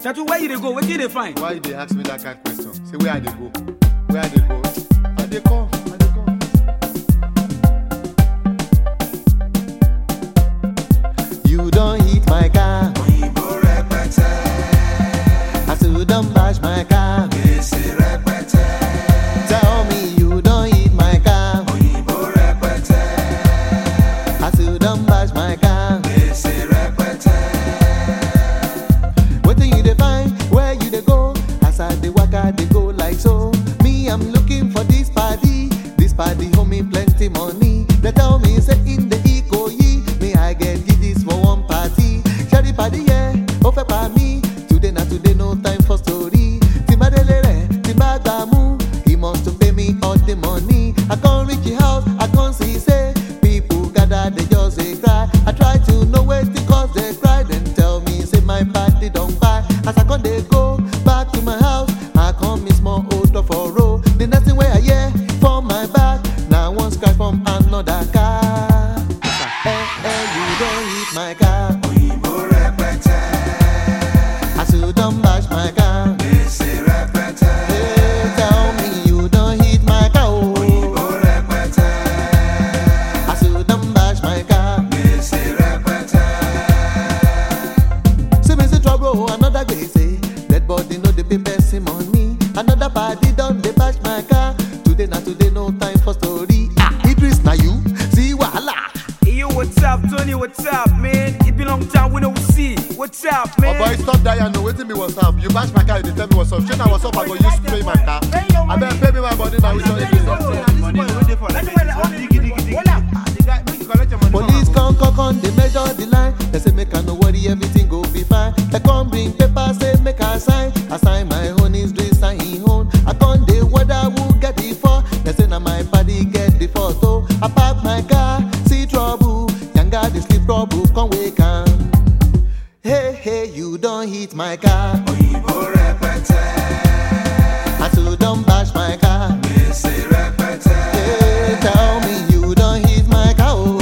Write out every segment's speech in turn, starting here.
Shatu, where you dey go? Wetin you dey find? Why you dey ask me that kind of question? Say where I dey go? Where I dey go? I dey come. I dey come. You don't hit my car. I still don't bash my car. Tell me you don't hit my car. I still don't bash my car. Wetin you dey find? Where you dey go? As I dey waka dey go like so. Me I'm looking for this party. This party hold me plenty money. They tell me say in the Ikoyi, me I get this for one party. Shari party yeah, ó fẹ́ pa mí. Today na today no time for story. Tí n bá délé rẹ̀, tí n bá gbà mú. He must to pay me all the money. I come reach the house, I come see say people gather they just dey cry. I try to know wetin cause they cry. Then tell me say my party don kpai. As I come dey go back to my house, I come miss small odor for road. The next thing wey I hear for my back na one scratch from another car. Eh eh, you don hit my car. I still don bash my car. Hey, tell me you don hit my car. Oh. I still don bash my car. See me see trouble, another gbese. Dead body no dey pay person money. Another party don dey bash my car. Today na today, no time for story. Ah, Idris na you, see wahala. Hey, yo, what's up, Tony? What's up, man? It been long time we no see. What's up, Oh man? boy, stop that, you know wetin be what's up. You bash my car, you dey tell me what's up. Shey na what's up, I go use pay my car. Abeg pay me my money na which one you dey Police come, come, come, they measure the line. They say make I no worry, everything go be fine. They come bring paper, say make I sign. I sign my own, is doing sign him own. I come the whether who get the for. They say now my body get the photo. I park my car, see trouble. Yanga the sleep trouble, come wake am. Hey hey, you don't hit my car. I still don't bash my car. Hey, tell me you don't hit my car. Oh.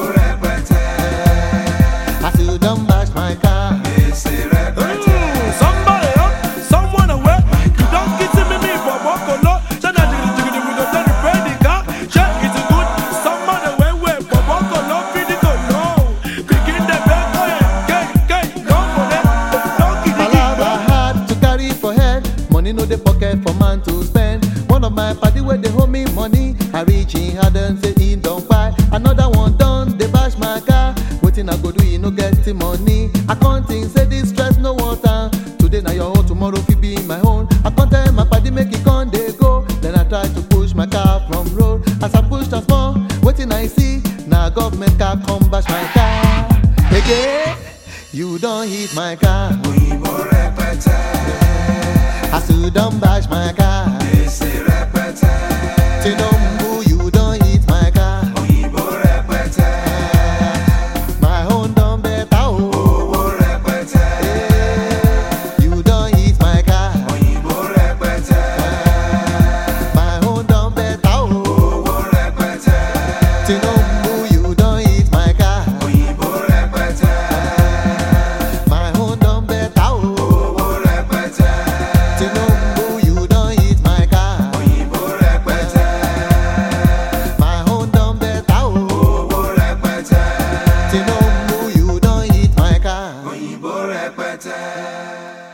I still don't bash my car. Mm, somebody up, someone away. You don't get to me, me, but walk on low. Shut up, jiggy, jiggy, we don't tell the friend the car. Check it good. Someone away, way, but walk on low, feed it on low. Begin the back, oh yeah, gay, gay, don't for that. Don't get it, Palava hard to carry for head. Money no dey pocket for man to spend. One of my party where they hold me money. I reach in hard and say he don't buy. Another one done, they bash my car. Waiting I go do, you no get the money. I can't think, say this stress no water. Today na your own, tomorrow fit be my own. I can't tell my party make it con dey go. Then I try to push my car from road. As I push the small, waiting I see. Now government car come bash my car. Again, you don't hit my car. I still don't bash my car. Tinubu, you don't hit my car. My own done better. Oh. Eh, You don't hit my car. My own done better. Oh. Tinubu, you don't hit my car. My own done better. Oh. Tinubu, you don't hit my car. My own done better. Oh. Tinubu, you don't hit my car. Òyìnbó rẹpẹtẹ.